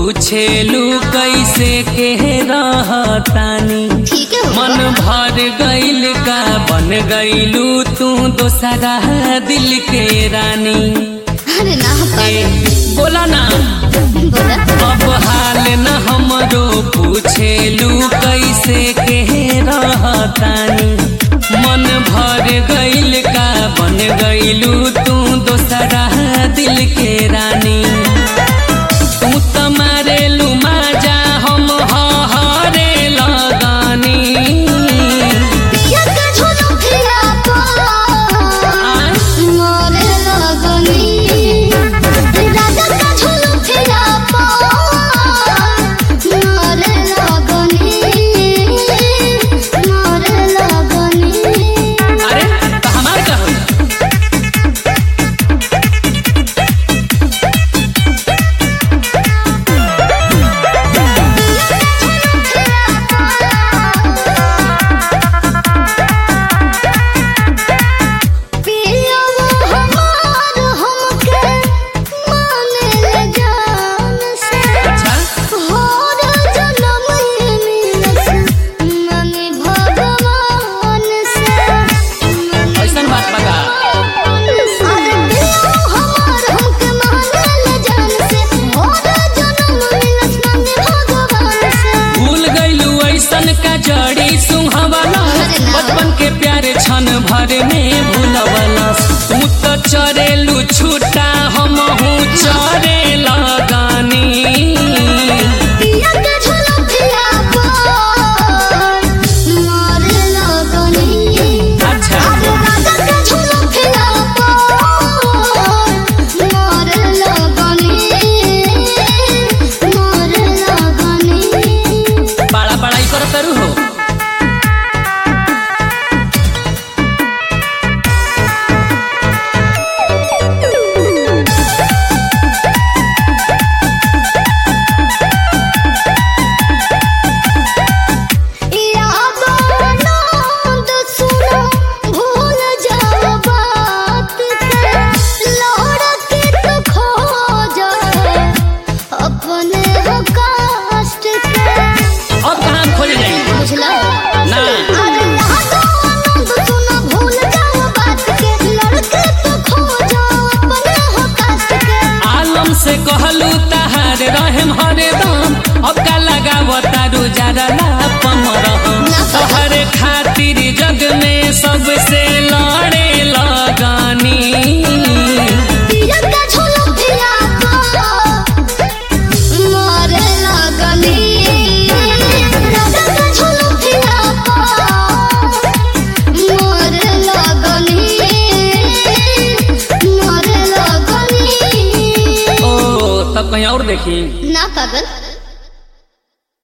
पूछेलू कैसे के रहतानी ठीक है मन भर गइल का बन गइलू तू दोसरा दिल के रानी अरे ना ए, पागल बोला ना बोला अब हाल न हमरो पूछेलू कैसे के रहतानी मन भर गइल का बन गइलू तू दोसरा दिल के रानी तू त मारेलू माजा हम हरे लगानी पिया का झोलो फिरा पा मोरे लगनी राजा का झोलो फिरा पा मोरे लगनी मोरे लगनी अरे त हमार का होई? पिया वो हमार हमके माने ले जान से अच्छा होर जन्म ही मिलत माने भगवान से ऐसन बात बता अरे पिया वो हमार हमके माने ले जान से होर जन्म मिलत माने भगवान से भूल गइलू ऐसन का जड़ी सुहावला बचपन के प्यारे क्षण भर में भूलवला तू तो चरेलू छूटा हम हूँ चरे लगानी पिया के झोला फिरा पर मारे लगनी अच्छा अरे राजा के झोला फिरा पर मारे लगनी मारे लगनी बड़ा बड़ाई कर करू हो यादों नंद सुनो भूल जाओ बात के लौड़ के तो खो जाए अपने हो कष्ट के अब कहाँ खोज जाई बुझला ना अरे यादों नंद सुनो भूल जाओ बात के लौड़ के तो खो जाओ अपने हो कष्ट के आलम से कहलू तहार रहम हरदम अब का लगाव तारू जरा लापम रहम तोहर खातिर जग में सबसे लड़े लगानी पिया का झोला फिरा पर मारे लगनी राजा का झोला फिरा पर मारे लगनी मारे लगनी ओ तब कहीं और देखी ना पागल